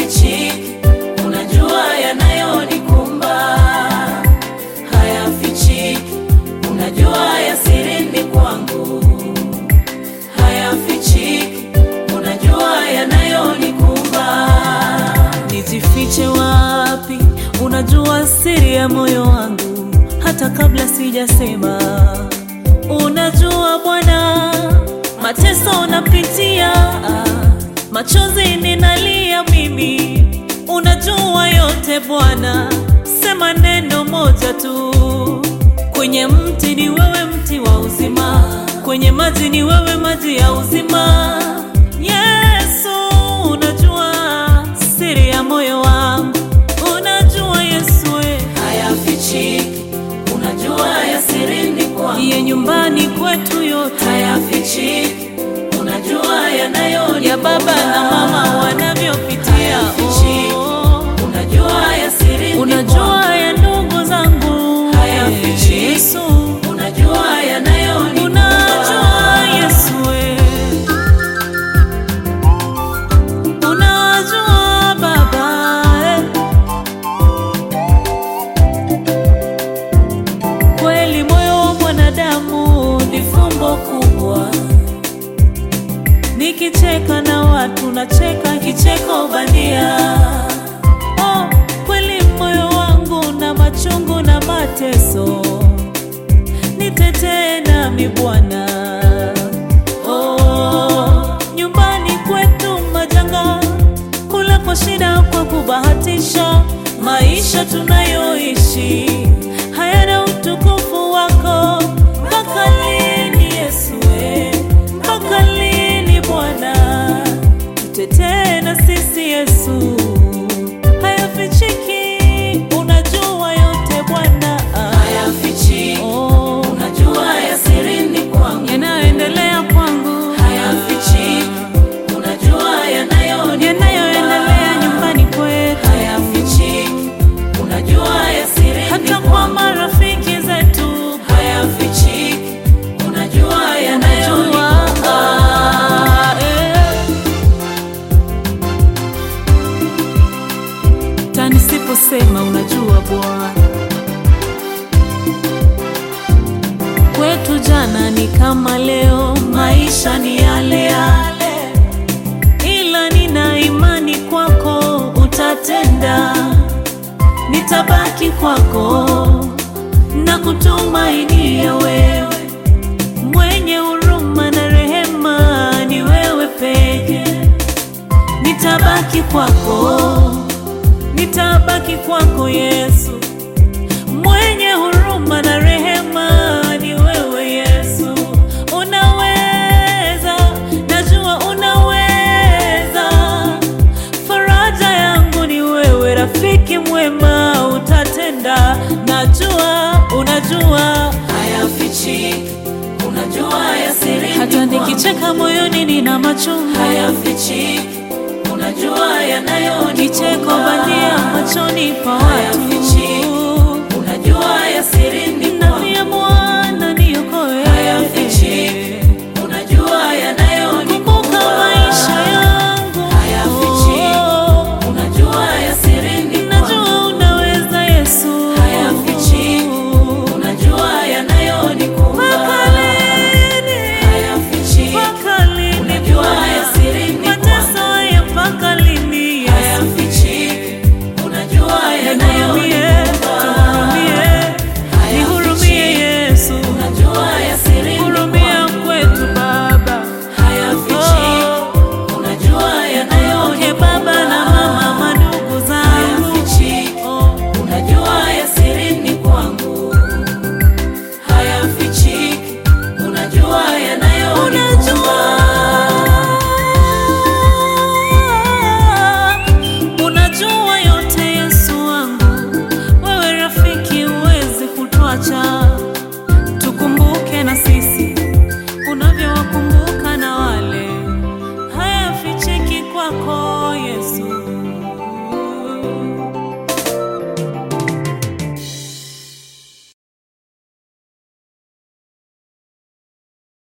hayafichiki, unajua yanayonikumba hayafichiki, unajua ya sirini kwangu hayafichiki, unajua yanayonikumba. Nijifiche wapi? Unajua siri ya moyo wangu hata kabla sijasema. Unajua Bwana, mateso napitia, machozi ninalia mimi, unajua yote Bwana. Sema neno moja tu, kwenye mti ni wewe, mti wa uzima, kwenye maji ni wewe, maji ya uzima. Yesu, unajua siri ya moyo wangu, unajua Yesu, we hayafichiki, unajua ya sirini kwangu, ya nyumbani kwetu yote hayafichiki, unajua yanayo ya baba na mama wanavyopitia, oh, unajua ya sirini unajua ya ndugu zangu hayafichiki, Yesu, unajua yanayo unajua Yesu, we unajua Baba eh. Kweli moyo wa mwanadamu ni fumbo kubwa, nikicheka na watu nacheka kicheko bandia. Oh, kweli moyo wangu na machungu na mateso, nitetee nami Bwana. Oh, nyumbani kwetu majanga, kula kwa shida, kwa kubahatisha, maisha tunayoishi hayana utukufu wako. Mpaka lini Yesu? we? Mpaka lini Bwana? Tutetee na sisi Yesu, hayafichiki, unajua yote Bwana, hayafichiki, oh, unajua ya sirini kwangu, yanayoendelea kwangu, hayafichiki, unajua yanayo yanayoendelea nyumbani kwetu, hayafichiki, unajua ya sirini hata kwa marafiki zetu, hayafichiki, unajua yanayonikumba, eh. hata nisiposema unajua Bwana. Kwetu jana ni kama leo, maisha ni yale yale, ila nina imani kwako utatenda. Nitabaki kwako na kutumainia wewe, mwenye huruma na rehema, ni wewe peke. Nitabaki kwako nitabaki kwako Yesu, mwenye huruma na rehema, ni wewe Yesu. Unaweza, najua unaweza, faraja yangu ni wewe, rafiki mwema, utatenda. Najua, unajua hayafichiki, unajua ya siri, hata nikicheka moyoni nina machungu, hayafichiki unajua yanayo kicheko bandia machoni pa watu